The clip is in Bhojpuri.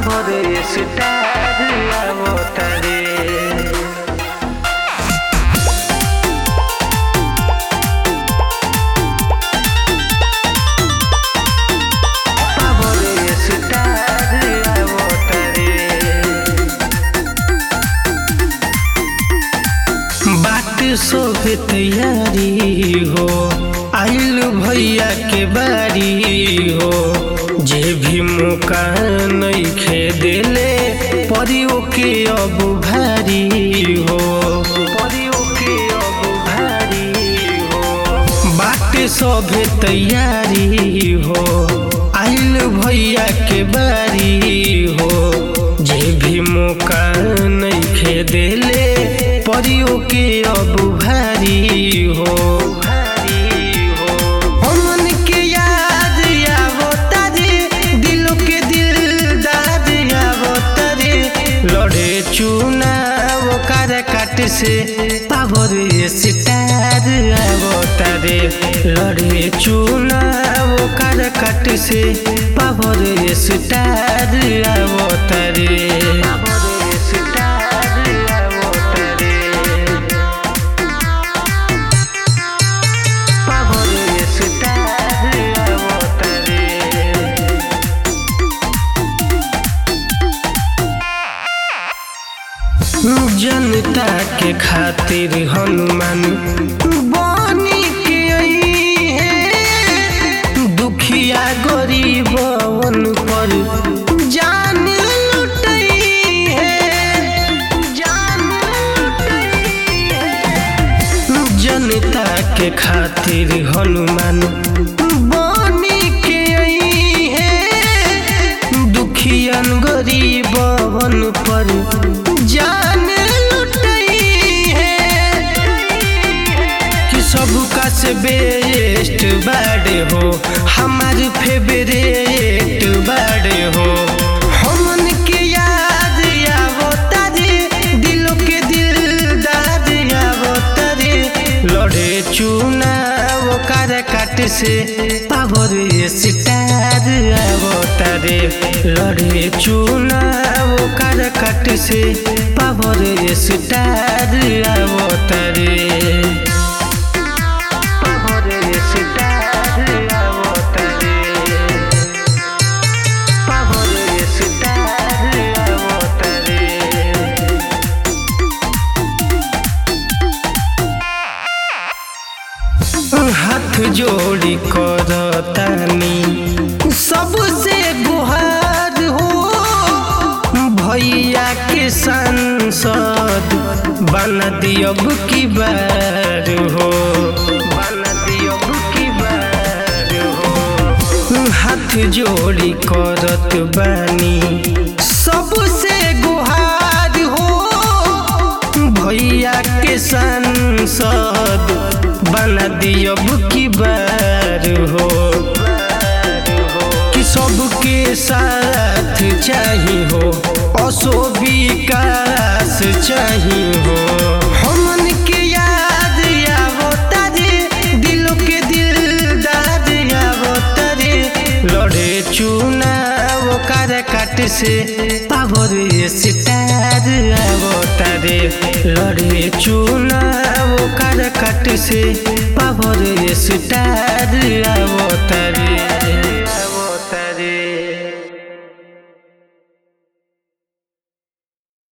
পাবর স্টার অবতারে পাবর স্টার অবতারে बाट सोफे तैयारी हो आइल भैया के बारी हो जे भी मौका नइखे देले परियो के अब भारी हो परियो के अब भारी हो बाट सोफे तैयारी हो आइल भैया के बारी हो जे भी मौका नइखे देले परियो के अब भारी हो भारी हो हमन के याद आवो तारे दिलों के दिलदार आवो तारे लड़े चुनाव कर काट से पावर स्टार आवो तारे लड़े चुनाव कर काट से पावर स्टार आवो तारे पावर स्टार आवो तारे পাবর স্টার অবতারে जनता के खातिर हनुमान बनी के आई है दुखिया गरीबन पर जान लुटई है जान लुटई है जनता के खातिर हनुमान बनी के आई है दुखियन गरीबन पर जान लुटई है कि सबका से बेस्ट बड़े हो हमार फेवरेट बड़े हो हमन के याद आवो तारे दिलों के दिलदार आवो तारे लड़े चुनाव कर काट से पावर स्टार आवो तारे लड़े चुनाव कर काट से पावर स्टार आवो तारे পাবর স্টার অবতারে পাবর স্টার অবতারে हाथ जोड़ी करतानी सबसे गुहार हो भैया के सांसद बना दियब की बार हो बना दियब की बार हो हाथ जोड़ी करत बानी सबसे गुहार हो भैया के सांसद बना दियब की बार हो कि सबके साथ चाही हो असो विकास चाही हो हमन के याद आवो तारे दिलों के दिलदार आवो तारे लड़े चुनाव कर काट से पावर स्टार आवो तारे लड़े चुनाव कर काट से पावर स्टार आवो तारे